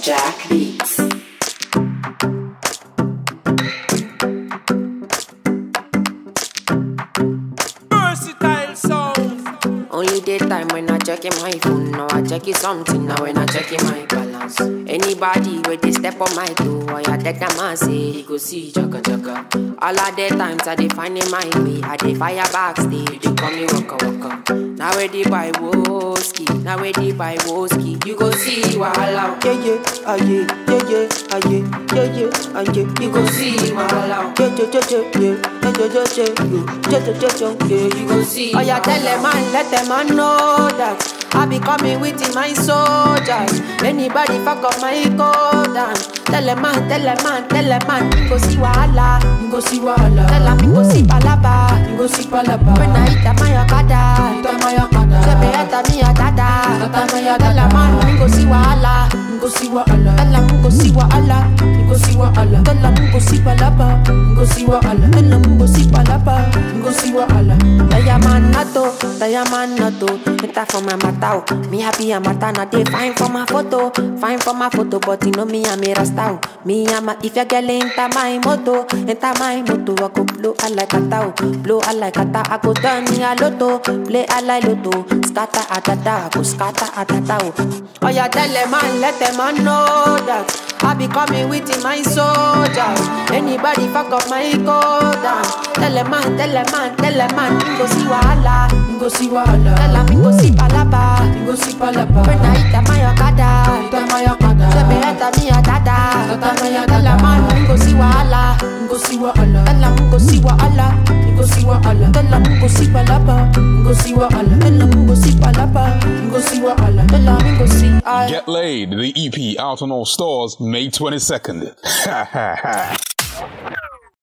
Jack Beats. Versatile sound. Only daytime when I check in my phone. Now I check it something. Now when I check in my balance. Anybody where they step on my toe, I a dead a man say he go see jaka jaka. All of the times I dey find in my way. I dey fire backstage. They call me waka waka. Now where they buy whiskey. Now where they buy whiskey. You go see wahala. Yeah, yeah, ah, yeah, yeah, yeah, ah, yeah, yeah, yeah, ah, yeah. You go see wahala. Yeah, yeah, yeah, yeah, yeah, yeah, yeah, yeah, yeah, yeah, yeah, yeah, yeah, yeah. You go see. Oh yeah, tell them man, let them man know that I be coming with my soldiers. Anybody fuck up my code and tell them man, tell them man, tell them man, you go see wahala, You go see wahala. tell them you go see palaba. You go see palaba. When I hit my okada, Ita maya kada. say me enter me a dada. Ata maya Tell them man, you go see wahala, You go see wahala. tell them you go see wahala, You go see wahala. tell them you go see palaba, You go see wahala. tell them you go see palaba. You go see wahala. Diamond nato, diamond nato. Enter for my matao. Me happy a mata na dey fine for my photo, fine for my photo. But you know me I'm a rasta. oh. Me I'm a if your girl enter my moto, enter my moto. I go blow a like a tao, blow a like a ta. I go turn me a lotto, play a like lotto. Scatter a ta ta, I go scatter a ta ta. oh. Oh yeah, tell them man, let them man know that. I be coming with my soldiers. Anybody fuck up my code and Tell them man, tell them man, tell them man You go see wahala You go see wahala. Tell them you go see palaba You go see palaba. When I hit my okada Ita maya kada. Say me enter me a dada Ata maya Tell them dada. man, you go see wahala You go see wahala. Tell them you go see wahala You go see wahala. Tell them you go see palaba You go see wahala. Tell them you go see palaba You go see wahala. Tell them you go see I Get Laid, the EP out on all stores May 22nd. Ha ha ha.